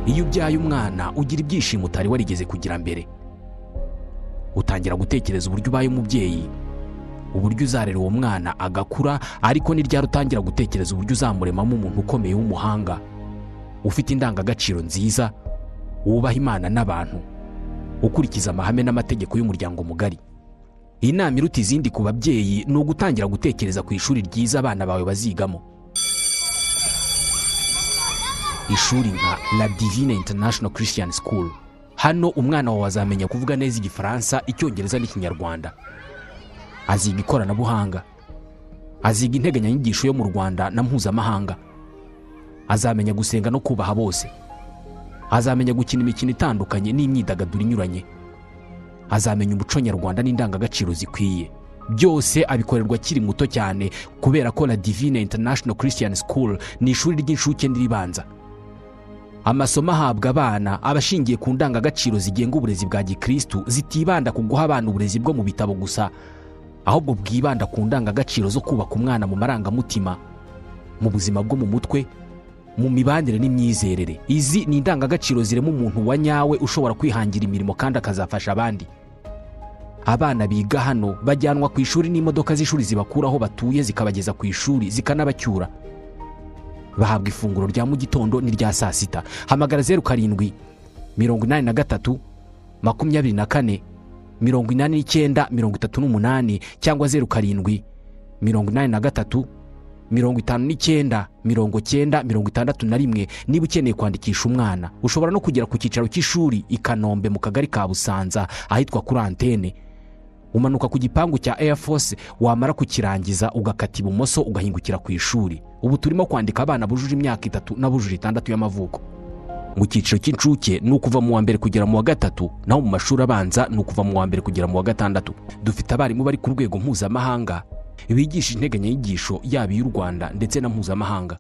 iyo ubyaye umwana ugira ibyishimo utari warigeze kugira mbere utangira gutekereza uburyo ubaye umubyeyi uburyo uzarera uwo mwana agakura ariko ni ryari utangira gutekereza uburyo uzamuremamo umuntu ukomeye w'umuhanga ufite indangagaciro nziza wubaha imana n'abantu ukurikiza amahame n'amategeko y'umuryango mugari inama iruta izindi ku babyeyi ni ugutangira gutekereza ku ishuri ryiza abana bawe bazigamo ishuri nka la divine international christian school hano umwana wawe azamenya kuvuga neza igifaransa icyongereza n'ikinyarwanda aziga ikoranabuhanga aziga integanyanyigisho yo mu rwanda na mpuzamahanga azamenya gusenga no kubaha bose azamenya gukina imikino itandukanye n'imyidagaduro inyuranye azamenya umuco nyarwanda n'indangagaciro zikwiye byose abikorerwa akiri muto cyane kubera ko la divine international christian school ni ishuri ry'incuke n'iribanza amasomo ahabwa abana aba ashingiye ku ndangagaciro zigenga uburezi bwa gikristu zitibanda ku guha abana uburezi bwo mu bitabo gusa ahubwo bwibanda ku ndangagaciro zo kubaka umwana mu marangamutima mu buzima bwo mu mutwe mu mibanire n'imyizerere izi ni indangagaciro zirema umuntu wa nyawe ushobora kwihangira imirimo kandi akazafasha abandi abana biga hano bajyanwa ku ishuri n'imodoka z'ishuri zibakura aho batuye zikabageza ku ishuri zikanabacyura bahabwa ifunguro rya mu gitondo n'irya saa sita hamagara zeru karindwi mirongo inani na gatatu makumyabiri na kane mirongo inani n'icyenda mirongo itatu n'umunani cyangwa zeru karindwi mirongo inani na gatatu mirongo itanu n'icyenda mirongo cyenda mirongo itandatu na rimwe niba ukeneye kwandikisha umwana ushobora no kugera ku cyicaro cy'ishuri i kanombe mu kagari ka busanza ahitwa kuri antene umanuka ku gipangu cya Air Force wamara kukirangiza ugakata ibumoso ugahingukira ku ishuri ubu turimo kwandika abana bujuje imyaka itatu n'abujuje itandatu y'amavuko mu cyiciro cy'incuke ni ukuva mu wa mbere kugera mu wa gatatu naho mu mashuri abanza ni ukuva mu wa mbere kugera mu wa gatandatu dufite abarimu bari ku rwego mpuzamahanga bigisha integanyanyigisho yaba iy'u rwanda ndetse na mpuzamahanga